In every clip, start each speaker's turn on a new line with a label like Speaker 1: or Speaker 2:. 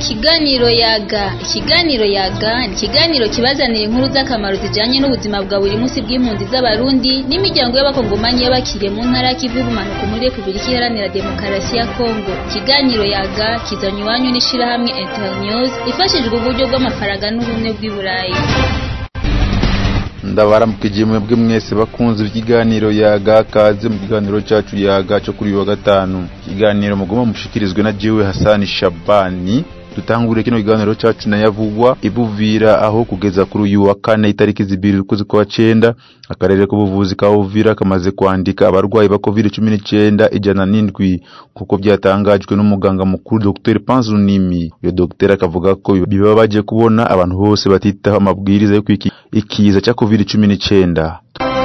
Speaker 1: Ikiganiro yaga ikiganiro yaga ni ikiganiro kibazanira inkuru z'akamaro zijanye n'ubuzima bwa buri munsi bw'impunzi z'abarundi n'imiryango y'abakongomani y'abakiriye mu ntara y'ikivu y'ubumanuko muri repubulika iharanira demokarasi ya kongo ikiganiro yaga kizanywa iwanyu n'ishirahamwe internews ifashijwe uburyo bw'amafaranga n'ubumwe bw'i burayi
Speaker 2: ndabaramukije mwebwe mwese bakunze ikiganiro yaga kaze mu kiganiro cyacu yaga cyo kuri uyu wa gatanu ikiganiro mugomba mushikirizwe na jiwe hasani shabani dutangure kino kiganiro cyacu nayavugwa ibuvira aho kugeza kuri uyu wa kane itariki zibiri ukwezi kwa cenda akarere k'ubuvuzi ka Uvira kamaze kwandika abarwayi ba covid cumi n'icyenda ijana n'indwi kuko byatangajwe n'umuganga mukuru Dr Panzunimi uyo Dr akavuga ko bibabaje kubona abantu bose batitaho amabwiriza yo kwiki ikiza cya covid cumi n'icyenda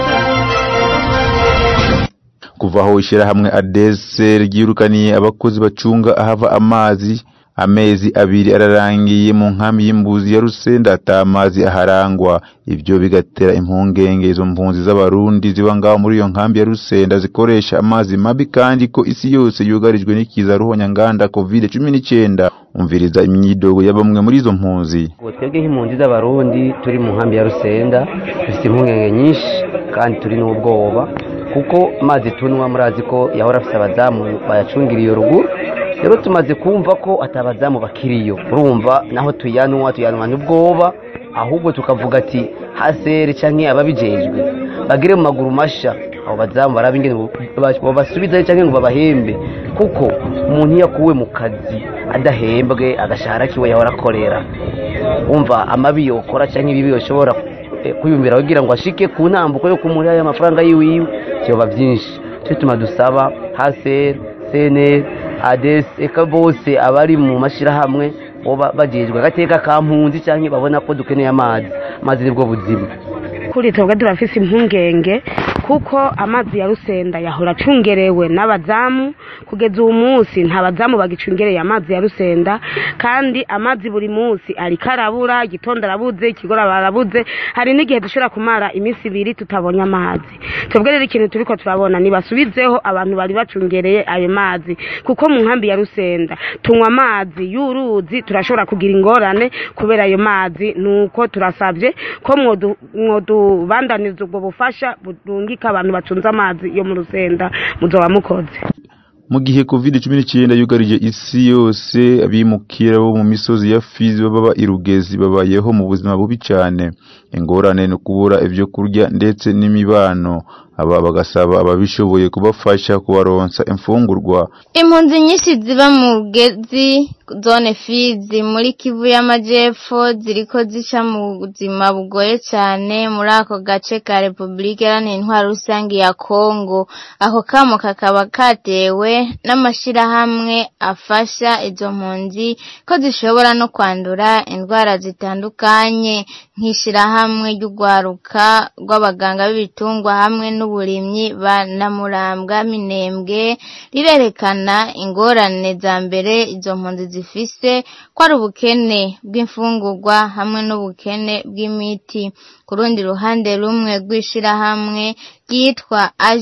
Speaker 2: kuva aho ishyirahamwe adese ryirukaniye abakozi bacunga ahava amazi amezi abiri ararangiye mu nkambi y'imbuzi ya rusenda ata amazi aharangwa ibyo bigatera impungenge izo mpunzi z'abarundi ziba ngaho muri iyo nkambi ya rusenda zikoresha amazi mabi kandi ko isi yose yugarijwe n'ikiza ruhonyanganda covid cumi n'icyenda umviriza imyidogo ya bamwe muri izo mpunzi
Speaker 3: twebwe nk'impunzi z'abarundi turi mu nkambi ya rusenda dufite impungenge nyinshi kandi turi n'ubwoba kuko amazi tunywa murazi ko yahora afite abazamu bayacungiriye ruguru rero tumaze kumva ko atabazamu bakiriyo urumva naho tuyanwa tuyanwa n'ubwoba ahubwo tukavuga ati hasere cyangwa ababijejwe bagire mu maguru masha abo bazamu barabe ingene babasubizayo cyangwa ngo babahembe kuko umuntu iyo akuwe mu kazi adahembwe agashahara kiwe yahora akorera wumva amabi yokora cyangwa ibibi yoshobora kwiyumvira kugira ngo ashike ku ntambuko yo kumuriha amafaranga yiwiwe byoba byinshi cyo tuma dusaba hasere seneri adesi eka bose abari mu mashyirahamwe bagejwe agateka ka mpunzi cyangwa babona ko dukeneye amazi amazi nibwo buzima
Speaker 4: kuri twebwe turafise impungenge kuko amazi ya rusenda yahora acungerewe n'abazamu kugeza uwo munsi nta bazamu bagicungereye amazi ya rusenda kandi amazi buri munsi ariko arabura igitondo arabuze ikigora barabuze hari n'igihe dushobora kumara iminsi ibiri tutabonye amazi twebwe rero ikintu turiko turabona nibasubizeho abantu bari bacungereye ayo mazi kuko mu nkambi ya rusenda tunywa amazi y'uruzi turashobora kugira ingorane kubera ayo mazi nuko turasabye ko mwodubandaniza ubwo bufasha burungika abantu bacunze amazi yo mu rusenda muzoba mukoze
Speaker 2: mu gihe covid cumi n'icyenda yugarije isi yose abimukira bo mu misozi ya fizi baba irugezi babayeho mu buzima bubi cyane ingorane ni ukubura ibyo kurya ndetse n'imibano aba bagasaba ababishoboye kubafasha kubaronsa imfungurwa
Speaker 5: impunzi nyinshi ziba mu rugezi zone fizi muri kivu y'amajyepfo ziriko zica mu buzima bugoye cyane muri ako gace ka repubulika iharanira intwaro rusange ya kongo ako kamo kakaba katewe n'amashyirahamwe afasha izo mpunzi ko zishobora no kwandura indwara zitandukanye nk'ishyirahamwe ry'urwaruka rw'abaganga b'ibitungwa hamwe n'uburimyi ba namurambwa minembwe rirerekana ingorane za mbere izo mpunzi zifise ko ari ubukene bw'imfungurwa hamwe n'ubukene bw'imiti ku rundi ruhande rumwe rw'ishyirahamwe ryitwa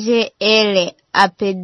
Speaker 5: AGL APD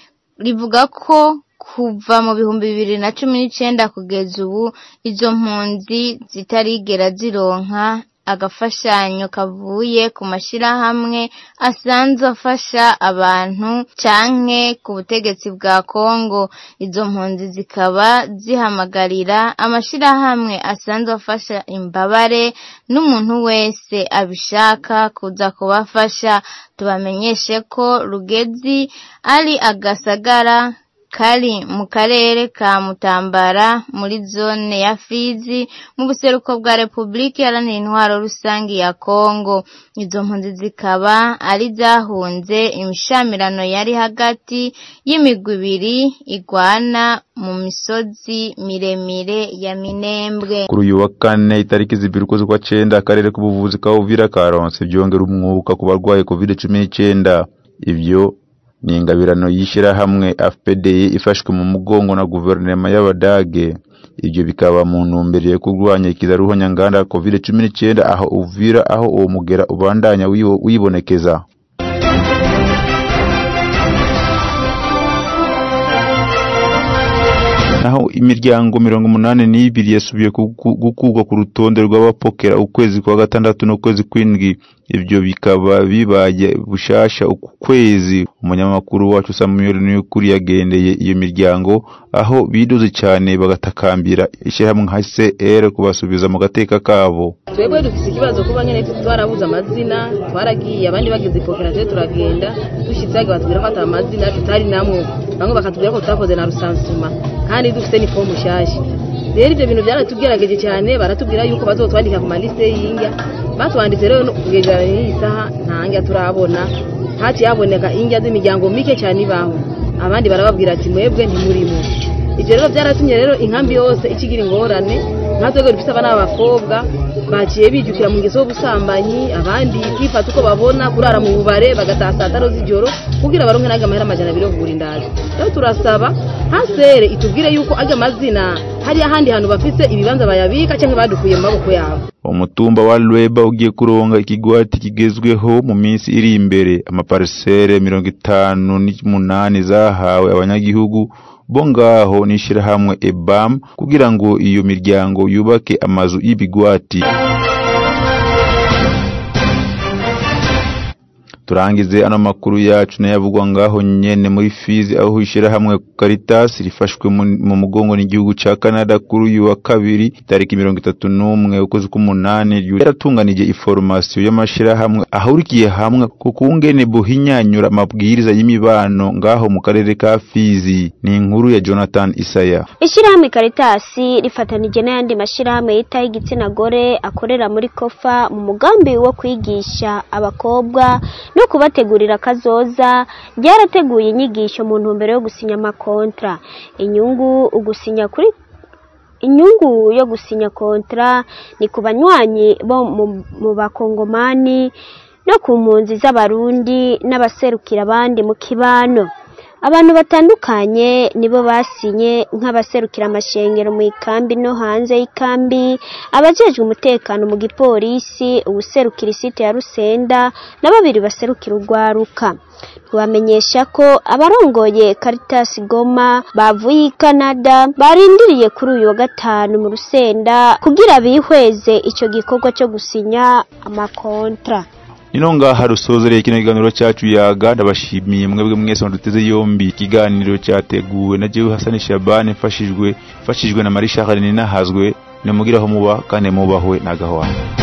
Speaker 5: rivuga ko kuva mu bihumbi bibiri na cumi n'icyenda kugeza ubu izo mpunzi zitarigera zironka agafashanyo kavuye ku mashyirahamwe asanzwe afasha abantu canke ku butegetsi bwa Kongo izo mpunzi zikaba zihamagarira amashyirahamwe asanzwe afasha imbabare n'umuntu wese abishaka kuza kubafasha tubamenyeshe ko Rugezi ari agasagara kari mu karere ka Mutambara muri zone ya Fizi mu buseruko bwa Repubulika Iharanira Intwaro Rusange ya Kongo izo mpunzi zikaba ari zahunze imishamirano yari hagati y'imigwi ibiri igwana mu misozi miremire ya Minembwe
Speaker 2: kuri uyu wa kane itariki zibiri ukwezi kwa cenda akarere k'ubuvuzi ka Uvira karonse byongera umwuka ku barwaye covid cumi n'icyenda ibyo ni ingabirano y'ishyirahamwe FPDI ifashwe mu mugongo na guverinoma y'Abadage ibyo bikaba mu ntumbero yo kurwanya ikizaruhonyanganda covid cumi n'icyenda aho uvira aho uwo mugera ubandanya wibonekeza naho imiryango mirongo umunani n'ibiri yasubiye gukurwa ku rutonde rw'abapokera ukwezi kwa gatandatu n'ukwezi kw'indwi ibyo bikaba bibaye bushasha uku kwezi umunyamakuru wacu Samuel Niyukuri yagendeye iyo miryango aho bidoze cyane bagatakambira ishyirahamwe nka CR kubasubiza mu gateka kabo
Speaker 6: twebwe dufite ikibazo kuba nyine twarabuze amazina twaragiye abandi bageze ipokera turagenda dushyitse batubwira ko atari amazina tutari namwe bamwe bakatubwira ko tutakoze na rusansuma kandi dufite n'ifomu nshyashya rero ibyo bintu byaratugerageje cyane baratubwira yuko bazotwandika ku maliste y'injya batwanditse rero kugeza n'iyi saha nta njya turabona haciye haboneka injya z'imiryango mike cyane ibaho abandi barababwira ati mwebwe ntimurimo ibyo rero byaratumye rero inkambi yose ikigira ingorane nka twebwe dufite abana b'abakobwa baciye bijukira mu ngeso y'ubusambanyi abandi kwifata uko babona kurara mu bubare bagataha saa tanu z'ijoro kugira baronke n'aga amahera amajana abiri yo kugura indazi rero turasaba hasere itubwire yuko aga mazina hari ahandi hantu bafise ibibanza bayabika cyangwa badukuye mu maboko yabo
Speaker 2: umutumba wa Lweba ugiye kuronga ikigwati kigezweho mu minsi iri imbere amaparisere mirongo itanu n'umunani zahawe abanyagihugu bo ngaho n'ishyirahamwe EBAM kugira ngo iyo miryango yubake amazu y'ibigwati turangize ano makuru yacu nayavugwa ngaho nyene muri Fizi aho ishyirahamwe Caritas rifashwe mu mugongo n'igihugu ca Canada kuri uyu wa kabiri tariki mirongo itatu n'umwe ukwezi k'umunani yaratunganije iformasiyo y'amashirahamwe ahurikiye hamwe ku kungene buhinyanyura amabwiriza y'imibano ngaho mu karere ka Fizi ni inkuru ya Jonathan Isaya
Speaker 7: ishyirahamwe Caritas rifatanije n'ayandi mashirahamwe yitaho igitsina gore akorera muri Kofa mu mugambi wo kwigisha abakobwa no kubategurira kazoza ryarateguye inyigisho mu ntumbero yo gusinya amakontra inyungu ugusinya kuri inyungu yo gusinya kontra ni ku banywanyi bo mu bakongomani no ku mpunzi z'abarundi n'abaserukira abandi mu kibano abantu batandukanye nibo basinye nk'abaserukira amashengero mu ikambi no hanze y'ikambi abajejwe umutekano mu gipolisi ubuserukira isite ya rusenda na babiri baserukira urwaruka tubamenyesha ko abarongoye Caritas Goma bavuye i Canada barindiriye kuri uyu wa gatanu mu rusenda kugira bihweze icyo gikorwa cyo gusinya amakontra
Speaker 2: Nino ngaha rusozereye kino kiganiro cyacu yaga ndabashimiye mwebwe mwese muduteze yombi ikiganiro cyateguwe na Jewe Hassan Shabane mfashijwe mfashijwe na Marisha Kharini nahazwe nemugiraho muba kandi mubahwe nagahwana